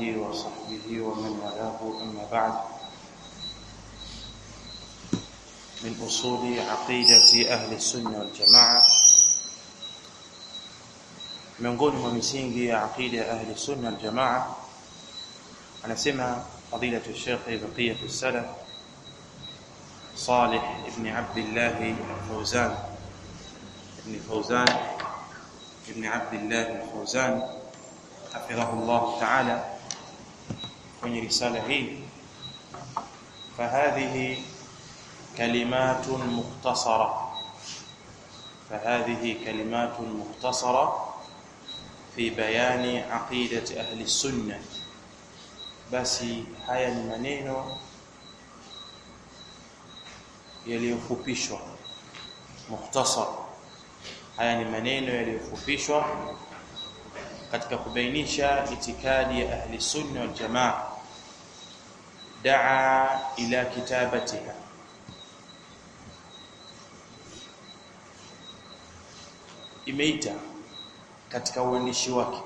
آله وصحبه ومن والاه أما بعد من أصول عقيدة أهل السنة والجماعة miongoni mwa misingi ya aqida ya ahli sunna wal jamaa anasema fadilatu Sheikh Baqiyatu Salaf Salih ibn Abdullah al-Fawzan ibn Fawzan ibn Abdullah al-Fawzan hafidhahu Allah ta'ala kwenye risala hii فهذه كلمات مختصرة فهذه كلمات مختصرة في بيان عقيدة أهل السنة بس haya ni maneno yaliyofupishwa mukhtasar haya ni maneno yaliyofupishwa katika kubainisha itikadi ya ahli sunna wal jamaa daa ila kitabatiha imeita katika uandishi wake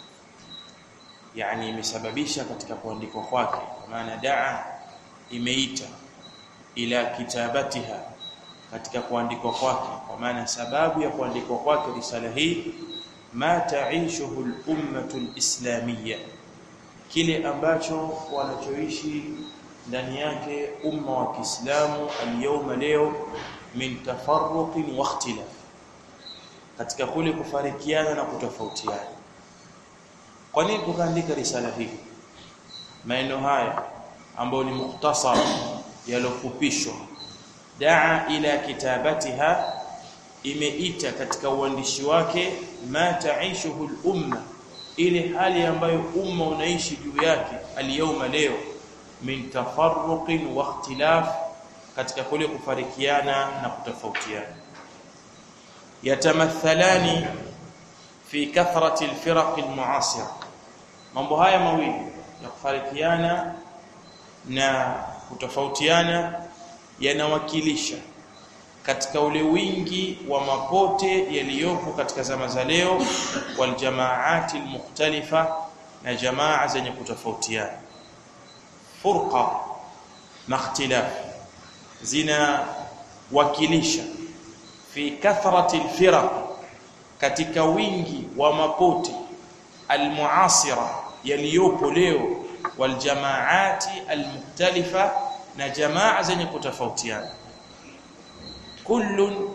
yani imesababisha katika kuandikwa kwake kwa maana daa imeita ila kitabatiha katika kuandikwa kwake kwa maana sababu ya kuandikwa kwake risala hii ma taishuhu al-ummatu al-islamiyya kile ambacho wanachoishi ndani yake umma wa Kiislamu al-yawma leo min tafarruqin wa ikhtilaf katika kule kufarikiana na kutofautiana kwa nini tukaandika risala hii maneno haya ambayo ni mukhtasar yalofupishwa daa ila kitabatiha imeita katika uandishi wake ma taishuhu al-umma ile hali ambayo umma unaishi juu yake al-yawma leo min tafarruqin wa ikhtilaf katika kule kufarikiana na kutofautiana yatamathalani fi kathrati al-firaq al-mu'asira mambo haya mawili ya kufarikiana na kutofautiana yanawakilisha katika ule wingi wa mapote yaliyopo katika zama za leo wal jamaati almukhtalifa na jamaa zenye kutofautiana furqa na ikhtilaf zina wakilisha fi kathrati alfiraq katika wingi wa mapote almuasira yaliyopo leo wal jamaati almukhtalifa na jamaa zenye kutofautiana kullun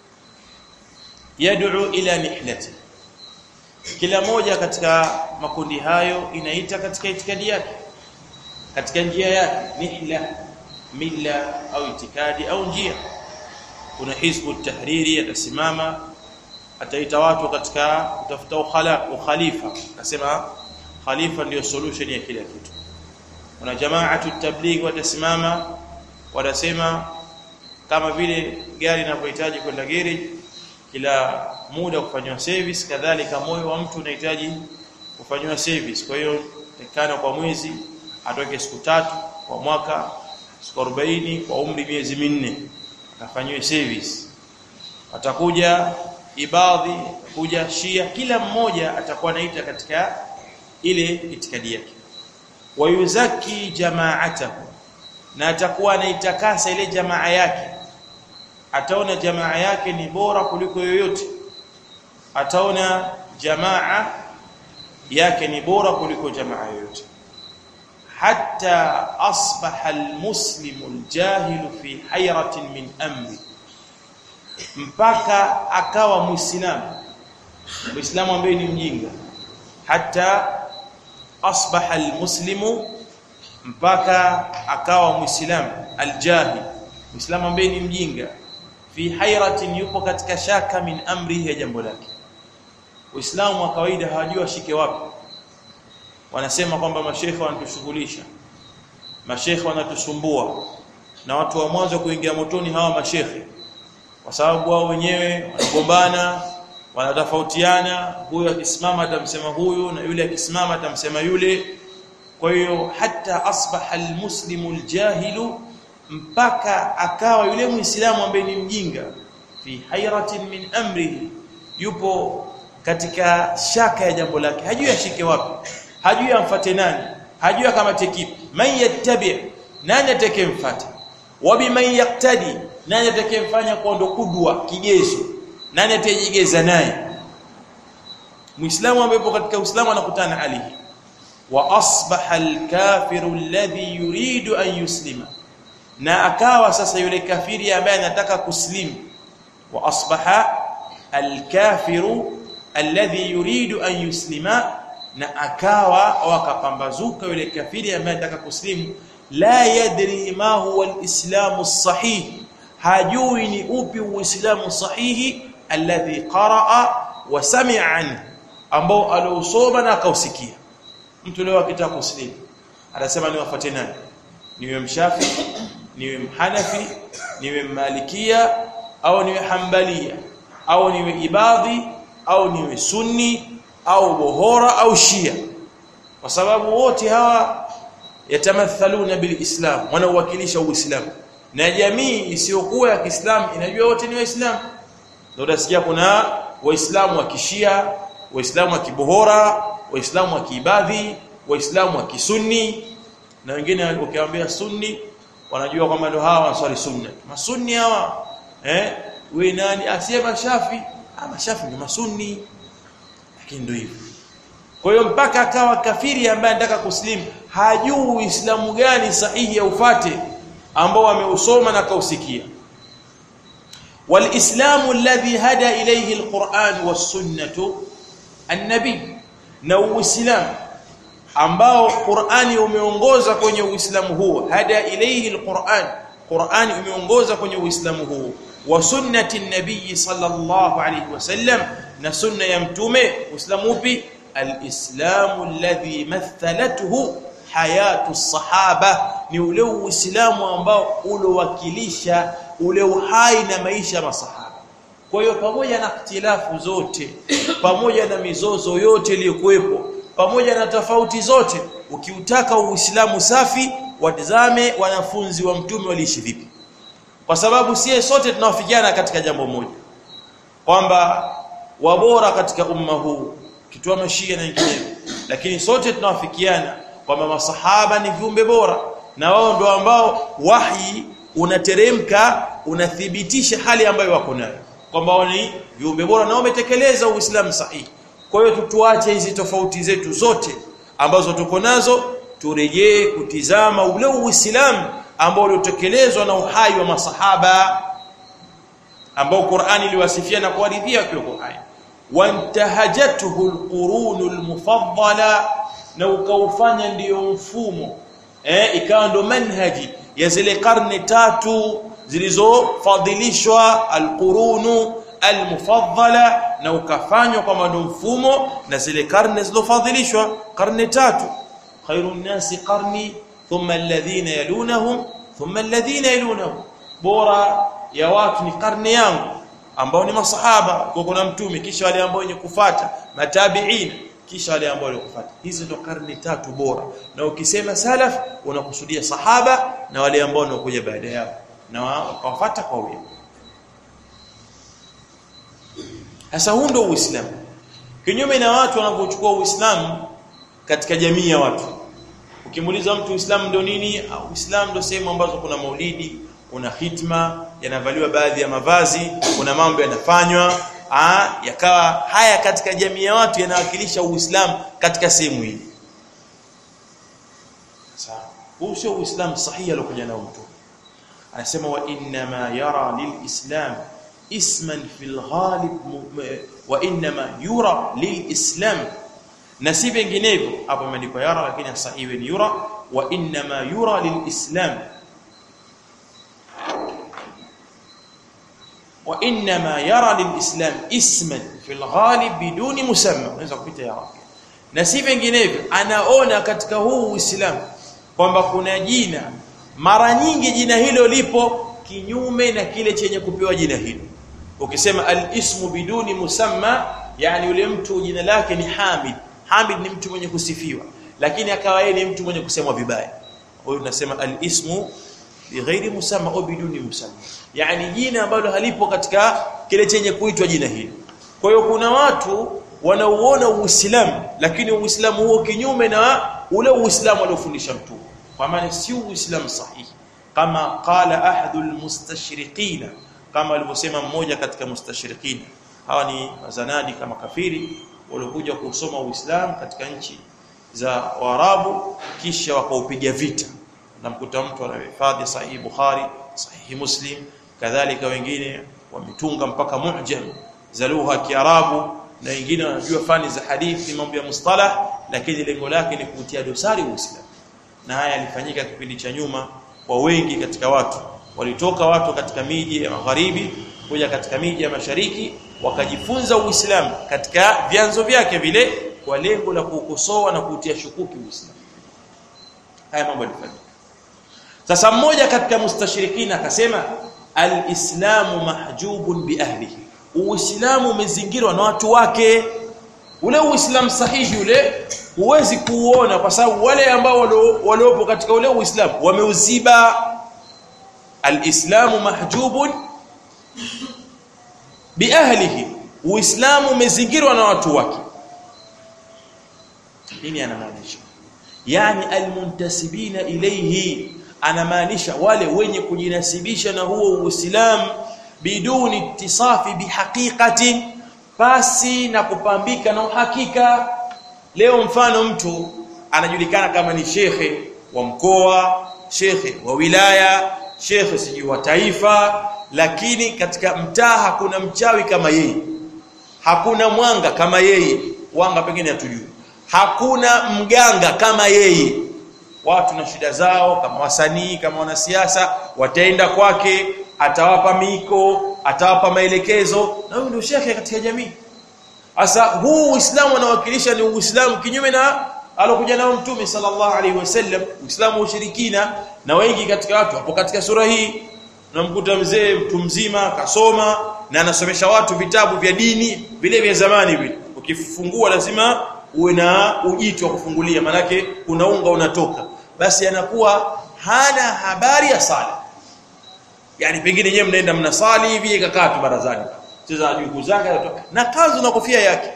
yad'u ila nihlati kila moja katika makundi hayo inaita katika itikadi yake katika njia yake nihla milla au itikadi au njia kuna hizbu tahriri atasimama ataita watu katika kutafuta ukhala ukhalifa akasema khalifa ndio solution ya kila kitu kuna jamaatu tabligh watasimama watasema kama vile gari linapohitaji kwenda garage kila muda kufanywa service kadhalika moyo wa mtu unahitaji kufanywa service kwa hiyo tekana kwa mwezi atoke siku tatu kwa mwaka siku 40 kwa umri miezi minne akafanywe service atakuja ibadhi kuja shia kila mmoja atakuwa anaita katika ile itikadi yake wayuzaki jama'atahu na atakuwa anaitakasa ile jamaa yake ataona jamaa yake ni bora kuliko yoyote ataona jamaa yake ni bora kuliko jamaa yoyote hatta asbaha almuslimu aljahilu fi hayratin min amri mpaka akawa muislamu muislamu ambaye ni mjinga hatta asbaha almuslimu mpaka akawa muislamu aljahil muislamu ambaye ni mjinga fi hayratin yupo katika shaka min amri ya jambo lake uislamu wa kawaida hawajui washike wapi wanasema kwamba mashekhe wanatushughulisha mashekhe wanatusumbua na watu wa mwanzo kuingia motoni hawa mashekhe kwa sababu wao wenyewe wanagombana wanatofautiana huyu akisimama atamsema huyu na yule akisimama atamsema yule kwa hiyo hata asbaha almuslimu aljahilu mpaka akawa yule muislamu ambaye ni mjinga fi hayratin min amrihi yupo katika shaka ya jambo lake hajui ashike wapi hajui amfate nani hajui kama tekipi man yattabi nani atakayemfuata wa biman yaqtadi nani atakayemfanya kwa ndo kudwa kigezo nani atajigeza naye muislamu ambaye katika uislamu anakutana hali hii wa asbaha alkafiru alladhi yuridu an yuslima na akawa sasa yule kafiri ambaye anataka kuslimu wa asbaha alkafiru alladhi yuridu an yuslima na akawa wakapambazuka yule kafiri ambaye anataka kuslimu la yadri ma huwa alislamu sahih hajui ni upi uislamu sahihi alladhi qaraa wa sami'a anhu ambao aliosoma na akausikia mtu leo akitaka kuslimu anasema niwafuate nani niwe mshafi niwe mhanafi niwe malikia au niwe hambalia au niwe ibadhi au niwe sunni au bohora au shia kwa sababu wote hawa yatamathaluna bilislam wanawakilisha uislamu na jamii isiyokuwa ya Kiislamu inajua wote ni waislamu ndio utasikia kuna waislamu wa kishia waislamu wa kibohora waislamu wa kiibadhi waislamu wa kisunni na wengine ukiwaambia sunni wanajua kwamba ndio hawa waswali sunna masunni hawa eh wewe nani asema shafi ama shafi ni masunni lakini ndio hivyo kwa hiyo mpaka akawa kafiri ambaye anataka kuslimu hajui uislamu gani sahihi ya ufate ambao ameusoma na kausikia walislamu alladhi hada ilayhi alquran was-sunnah an-nabi na uislamu ambao Qur'ani umeongoza kwenye Uislamu huo hada ilayhi alquran Qur'ani umeongoza kwenye Uislamu huo wa sunnati nabii sallallahu alayhi wasallam na sunna ya mtume Uislamu upi alislamu alladhi mathalathu hayatu sahaba ni ule Uislamu ambao ulowakilisha ule uhai na maisha masahaba kwa hiyo pamoja na ikhtilafu zote pamoja na mizozo yote iliyokuwepo pamoja na tofauti zote ukiutaka uislamu safi watazame wanafunzi wa mtume waliishi vipi kwa sababu sie sote tunawafikiana katika jambo moja kwamba wabora katika umma huu kitoa mashia na nyingineyo lakini sote tunawafikiana kwamba masahaba ni viumbe bora na wao ndio ambao wahi unateremka unathibitisha hali ambayo wako nayo kwamba wao ni viumbe bora na wametekeleza uislamu sahihi kwa hiyo tutuache hizi tofauti zetu zote ambazo tuko nazo turejee kutizama ule uislamu ambao uliotekelezwa na uhai wa masahaba ambao Qur'ani iliwasifia na kuwaridhia kwa Qur'ani wantahajatuhu alqurunul mufaddala na ukaufanya ndiyo mfumo eh ikawa ndo manhaji ya zile karne tatu zilizofadhilishwa alqurunu almufaddala na ukafanywa kama ndo mfumo na zile karne zilizofadhilishwa karne tatu khairun nasi qarni thumma alladhina yalunahum thumma alladhina yalunahum bora ya watu ni karne yangu ambao ni masahaba kwa kuna mtume kisha wale ambao wenye kufuata matabiin kisha wale ambao walikufuata hizi ndo karne tatu bora na ukisema salaf unakusudia sahaba na wale ambao wanakuja baada yao na wakafuata kwa wema Sasa huu ndio Uislamu. Kinyume na watu wanavyochukua Uislamu katika jamii ya watu. Ukimuuliza mtu Uislamu ndio nini? Uislamu ndio sehemu ambazo kuna maulidi, kuna hitma, yanavaliwa baadhi ya mavazi, kuna mambo yanafanywa, ah yakawa haya katika jamii ya watu yanawakilisha Uislamu katika sehemu hii. Sawa. Huu sio Uislamu sahihi aliokuja nao mtu. Anasema wa inna ma yara lilislam اسما في الغالب وانما يرى للاسلام na si vinginevyo hapo imeandikwa yara lakini sahihi ni yura wa inma yura lilislam wa inma yara lilislam isman fi alghalib biduni musamma unaweza kupita yara na si vinginevyo anaona katika huu uislamu kwamba kuna jina mara nyingi jina hilo lipo kinyume na kile chenye kupewa jina hilo ukisema al-ismu biduni musamma yani yule mtu jina lake ni Hamid Hamid ni mtu mwenye kusifiwa lakini akawa yeye ni mtu mwenye kusemwa vibaya huyo tunasema al-ismu bighairi musamma au biduni musamma yani jina ambalo halipo katika kile chenye kuitwa jina hilo kwa hiyo kuna watu wanauona uislamu lakini uislamu huo kinyume na ule uislamu aliofundisha mtume kwa maana si uislamu sahihi kama qala ahadul mustashriqina kama alivyosema mmoja katika mustashriqina hawa ni wazanadi kama kafiri waliokuja kusoma uislamu katika nchi za Waarabu kisha wakaupiga vita namkuta mtu anahifadhi sahihi Bukhari sahihi Muslim kadhalika wengine wametunga mpaka mu'jam za lugha ya Kiarabu na wengine wanajua fani za hadithi mambo ya mustalah lakini lengo lake ni kutia dosari Uislamu na haya yalifanyika kipindi cha nyuma kwa wengi katika watu walitoka watu katika miji ya magharibi kuja katika miji ya mashariki wakajifunza Uislamu katika vyanzo vyake vile kwa lengo la kuukosoa na kuutia shukuki Uislamu haya mambo yalifanyika sasa mmoja katika mustashirikina akasema alislamu mahjubun biahlihi uislamu umezingirwa na watu wake ule uislamu sahihi ule huwezi kuuona kwa sababu wale ambao waliopo katika ule uislamu wameuziba alislamu mahjubun biahlihi uislamu umezingirwa na watu wake nini anamaanisha yani almuntasibina ilayhi anamaanisha wale wenye kujinasibisha na huo uislamu biduni ittisafi bihaqiqatin basi na kupambika na uhakika leo mfano mtu anajulikana kama ni shekhe wa mkoa shekhe wa wilaya shekhe sijui wa taifa lakini katika mtaa hakuna mchawi kama yeye hakuna mwanga kama yeye wanga pengine hatujui hakuna mganga kama yeye watu na shida zao kama wasanii kama wanasiasa wataenda kwake atawapa miko atawapa maelekezo na huyo ndio shekhe katika jamii sasa huu uislamu unawakilisha ni uislamu kinyume na alokuja nao mtume sallallahu alaihi wasallam uislamu wa ushirikina na wengi katika watu hapo katika sura hii unamkuta mzee mtu mzima kasoma na anasomesha watu vitabu vya dini vile vya zamani vile ukifungua lazima uwe na ujito wa kufungulia manake unaunga unatoka basi anakuwa hana habari ya sala yani pengine nyewe mnaenda mnasali hivi ikakaa tu barazani cheza jukuu zake na kanzu na kofia yake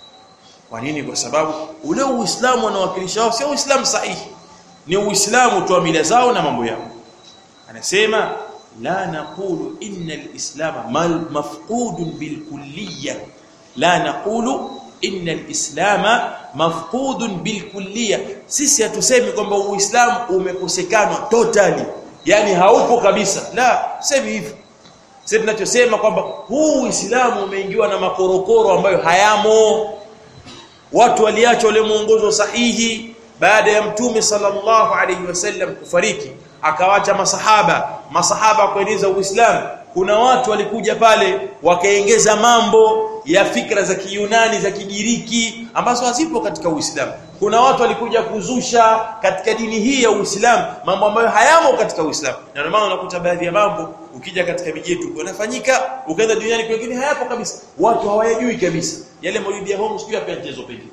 kwa nini kwa sababu ule uislamu unawakilisha wao sio uislamu sahihi ni uislamu tu mila zao na mambo yao anasema la naqulu inna alislam mafqudun bilkulliyah la naqulu inna alislama mafqudun bilkulliyah sisi hatusemi kwamba uislamu umekosekana totally yani haupo kabisa la semi hivyo sisi tunachosema kwamba huu uislamu umeingiwa na makorokoro ambayo hayamo watu waliacha ule muongozo sahihi baada ya mtume sallallahu alaihi wasallam kufariki akawacha masahaba masahaba kueneza uislamu kuna watu walikuja pale wakaongeza mambo ya fikra za kiyunani za kigiriki ambazo hazipo katika uislamu kuna watu walikuja kuzusha katika dini hii ya uislamu mambo ambayo hayamo katika uislamu na ndio maana unakuta baadhi ya mambo ukija katika miji yetu yanafanyika ukaenda duniani kwingine hayapo kabisa watu hawayajui kabisa yale maulidi ya home sio hapa mchezo pekee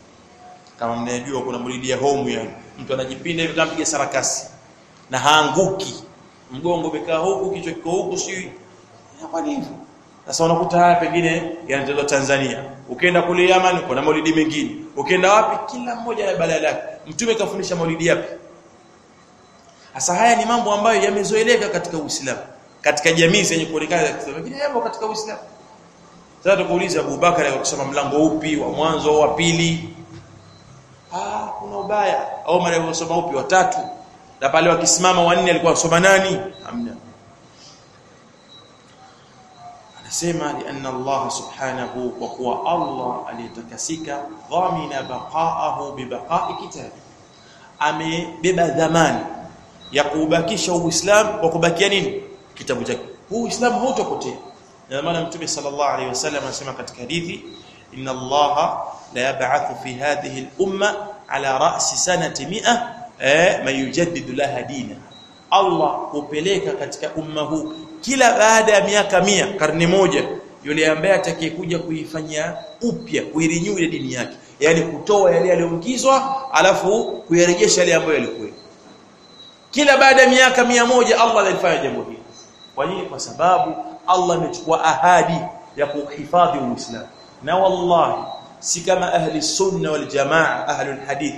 kama mnayajua kuna maulidi ya home yani mtu anajipinda hivi kama piga sarakasi na haanguki mgongo umekaa huku kichwa kiko huku sio kwa hivyo sasa unakuta haya pengine yanatolewa Tanzania ukienda kule Yaman kuna maulidi mengine ukienda wapi kila mmoja na balaa lake mtume kafundisha maulidi yapi sasa haya ni mambo ambayo yamezoeleka katika Uislamu katika jamii zenye kuonekana lakini yapo katika Uislamu sasa tukuuliza Abu Bakar akisoma mlango upi wa mwanzo au wa pili ah kuna ubaya au mara alisoma upi wa tatu na pale wakisimama wanne alikuwa anasoma nani hamna anasema lianna Allah subhanahu kwa kuwa Allah aliyetakasika dhamina baqaahu bibaqa'i kitabi amebeba dhamani ya kubakisha uislamu kwa kubakia nini kitabu chake huu uislamu hautapotea na maana mtume sallallahu alaihi wasallam anasema katika hadithi inna Allah la yab'athu fi hadhihi al-umma ala ra'si sanati 100 eh man yujaddidu laha dina Allah hupeleka katika umma huu kila baada ya miaka mia karne moja yule ambaye atakayekuja kuifanyia upya kuirenew ile dini yake yani kutoa yale yaliyoingizwa alafu kuyarejesha yale ambayo yalikuwa kila baada ya miaka mia moja Allah alifanya jambo hili kwa nini kwa sababu Allah amechukua ahadi ya kuhifadhi uislamu na wallahi si kama ahli sunna wal jamaa ahli hadith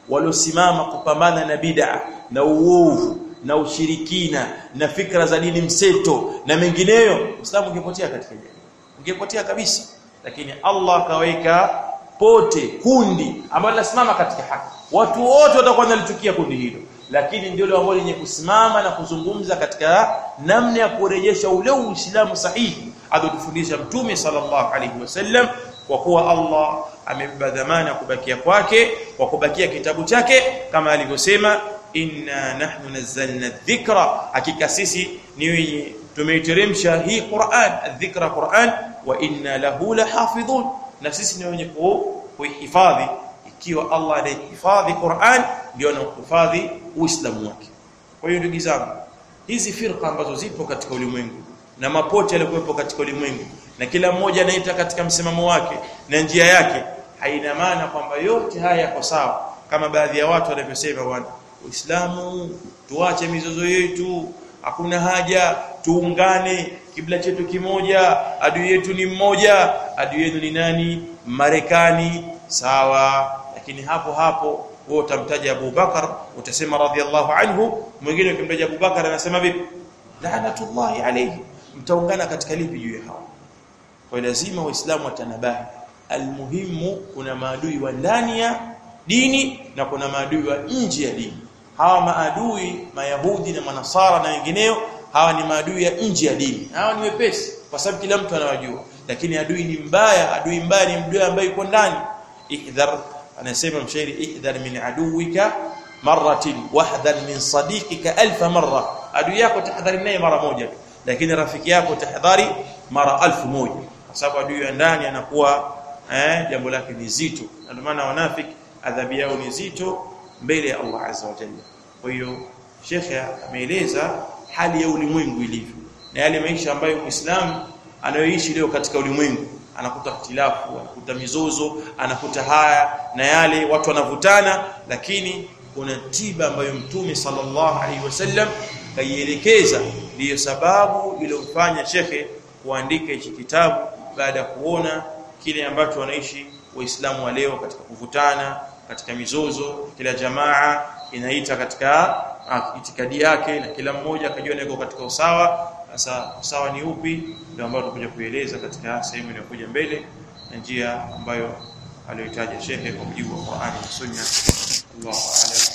waliosimama kupambana na bid'a na uovu na ushirikina na fikra za dini mseto na mengineyo Uislamu ungepotea katika jamii ungepotea kabisa lakini Allah akaweka pote kundi ambalo linasimama katika haki watu wote watakuwa wanalitukia kundi hilo lakini ndio ambalo lenye kusimama na kuzungumza katika namna ya kurejesha ule Uislamu sahihi aliyotufundisha Mtume sallallahu alaihi wasallam kwa kuwa Allah amebeba dhamana kubakia kwake kwa kubakia kitabu chake kama alivyosema inna nahnu nazzalna dhikra hakika sisi ni wenye tumeiteremsha hii Qur'an adh-dhikra Qur'an wa inna lahu lahafidhun na sisi ni wenye kuihifadhi ikiwa Allah anahifadhi Qur'an ndio anahifadhi Uislamu wake kwa hiyo ndugu zangu hizi firqa ambazo zipo katika ulimwengu na mapote yaliyokuwepo katika ulimwengu na kila mmoja anaita katika msimamo wake na njia yake haina maana kwamba yote haya yako sawa kama baadhi ya watu wanavyosema bwana Uislamu tuache mizozo yetu hakuna haja tuungane kibla chetu kimoja adui yetu ni mmoja adui yenu ni nani Marekani sawa lakini hapo hapo wewe utamtaja Abu Bakar utasema radhiallahu anhu mwingine ukimtaja Abu Bakar anasema vipi laanatullahi alayhi mtaungana katika lipi juu ya hao kwa lazima waislamu watanabahi almuhimu kuna maadui wa ndani ya dini na kuna maadui wa nje ya dini hawa maadui mayahudi na manasara na wengineo hawa ni maadui ya nje ya dini hawa ni wepesi kwa sababu kila mtu anawajua lakini adui ni mbaya adui mbaya ni mdui ambaye yuko ndani ihdhar anasema mshairi ihdhar min aduwika marratin wahdhar min sadiqika alf marra adui yako tahadhari naye mara moja lakini rafiki yako tahadhari mara alfu moja kwa sababu adui ya ndani anakuwa eh jambo lake ni zito ndio maana wanafiki adhabu yao ni zito mbele ya Allah azza wa jalla kwa hiyo shekhe ameeleza hali ya ulimwengu ilivyo na yale maisha ambayo Muislamu anayoishi leo katika ulimwengu anakuta ikhtilafu anakuta mizozo anakuta haya na yale watu wanavutana lakini kuna tiba ambayo mtume sallallahu alaihi wasallam kaielekeza ndiyo sababu iliyofanya shekhe kuandika hichi kitabu baada ya kuona kile ambacho wanaishi waislamu wa leo katika kuvutana katika mizozo kila jamaa inaita katika itikadi yake na kila mmoja akajiona yuko katika usawa sasa usawa ni upi ndio ambao tutakuja kueleza katika sehemu inayokuja mbele na njia ambayo aliyotaja shekhe kwa mujibu wa Qur'ani na Sunna Allahu a'lam